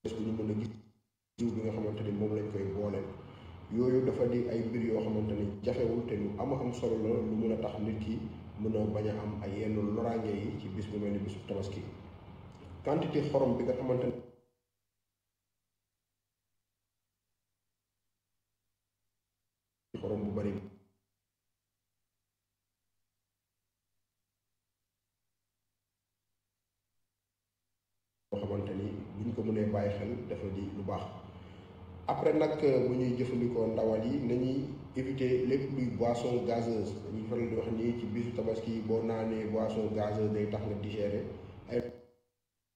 bu ñu mën a gis jiw bi nga xamante ni moom lañ koy booleel yooyu dafa di ay mbir yoo xamante ni jafewul te lu am am solo la lu mën a tax nit ki mën a bañ a am ay yenn loraange yi ci bis bu mel ni bisu tabaski quantité xorom bi nga xamante ni xorom bu bari boo xamante ni buñ ko mënee bàyyi xel dafa di lu baax après nag bu ñuy jëfandikoo ndawal yi nañuy éviter lépp luy boisson gazeuse dañuy faral di wax nii ci bisu tabaski boo naanee boisson gazeuse day tax nga digérer ay